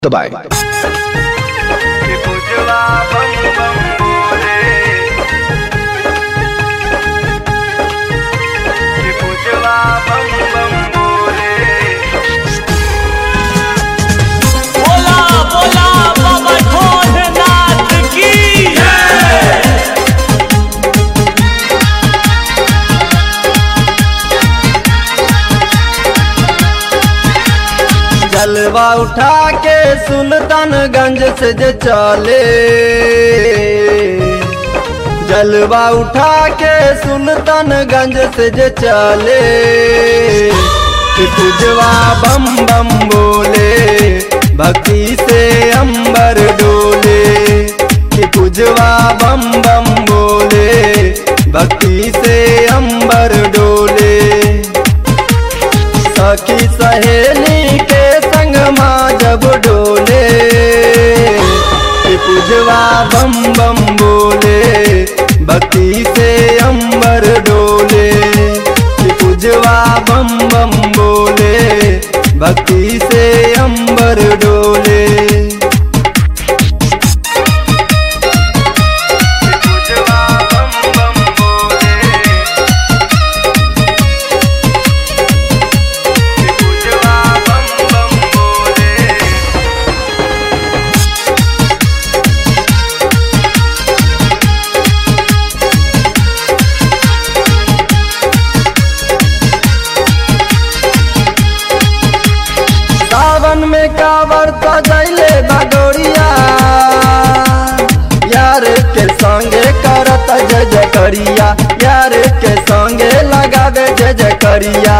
दबाएं कि बुझवा बम बम बोले कि बुझवा बम बम बोले बोला बोला बाबा भोलेनाथ की जलवा उठा के सुल्तानगंज से जे चले जलवा उठा के सुल्तानगंज से जे चले कि पूजवा बम बम बोले भक्ति से अंबर डोले कि पूजवा बम बम बोले भक्ति से अंबर डोले सखी सहेली के संग माँ जब डोले कि पूजवा बम बम बोले भक्ति से अंबर डोले कि पूजवा बम बम बोले भक्ति से अंबर डोले कि बुझवा बम बम बोले कि बुझवा बम बम बोले सावन में कावर सजैले बडोरिया यार के संगे करत जय जय करिया यार के संगे लगावे जय जय करिया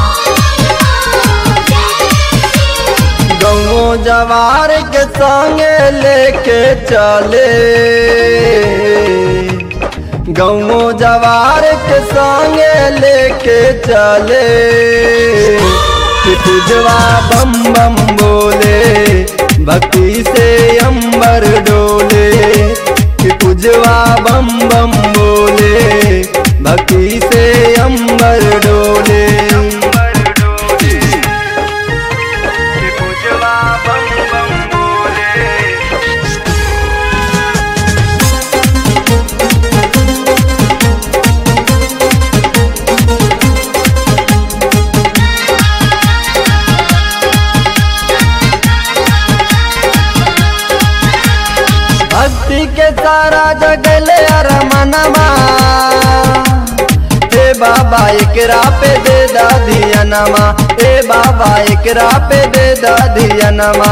गौ जवार के संगे लेके चले गौ जवार के संगे लेके चले कि पूजवा बम बम बोले भक्ति से अंबर डोले कि पूजवा बम बम बोले भक्ति से अंबर डोले अंबर डोले कि बुझवा बम बम बोले भक्ति के सारा जगले अरमनमा हे बाबा एकरा पे दे दाधियनमा हे बाबा एकरा पे दे दाधियनमा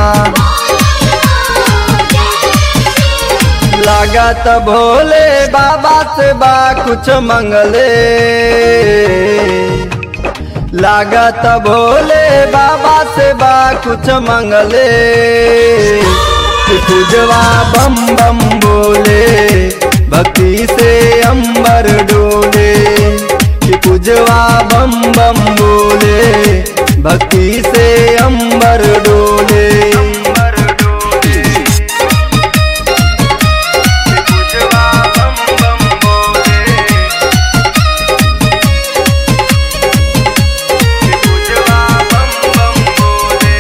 लागत भोले बाबा से बा कुछ मंगले लागत भोले बाबा से बा कुछ मंगले कि पूजवा बम बम बोले भक्ति से अंबर डोले कि पूजवा बम बम बोले भक्ति से अंबर डोले अंबर डोले कि बुझवा बम बम बोले कि बुझवा बम बम बोले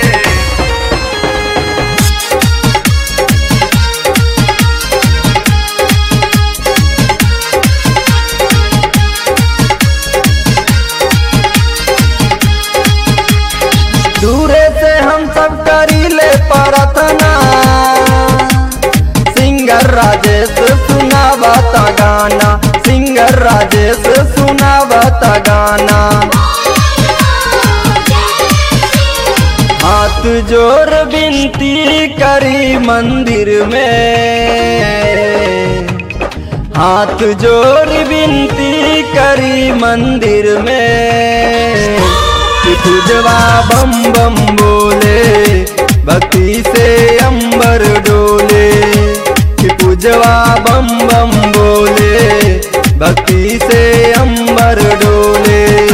दूरे से हम सब करीले प्रार्थना सिंगर राजेश सुनावता गाना सिंगर राजेश सुनावता गाना हाथ जोर विनती करी मंदिर में हाथ जोर विनती करी मंदिर में कि पूजवा बम बम बोले भक्ति से अंबर डोले कि पूजवा बम बम बोले भक्ति से अंबर डोले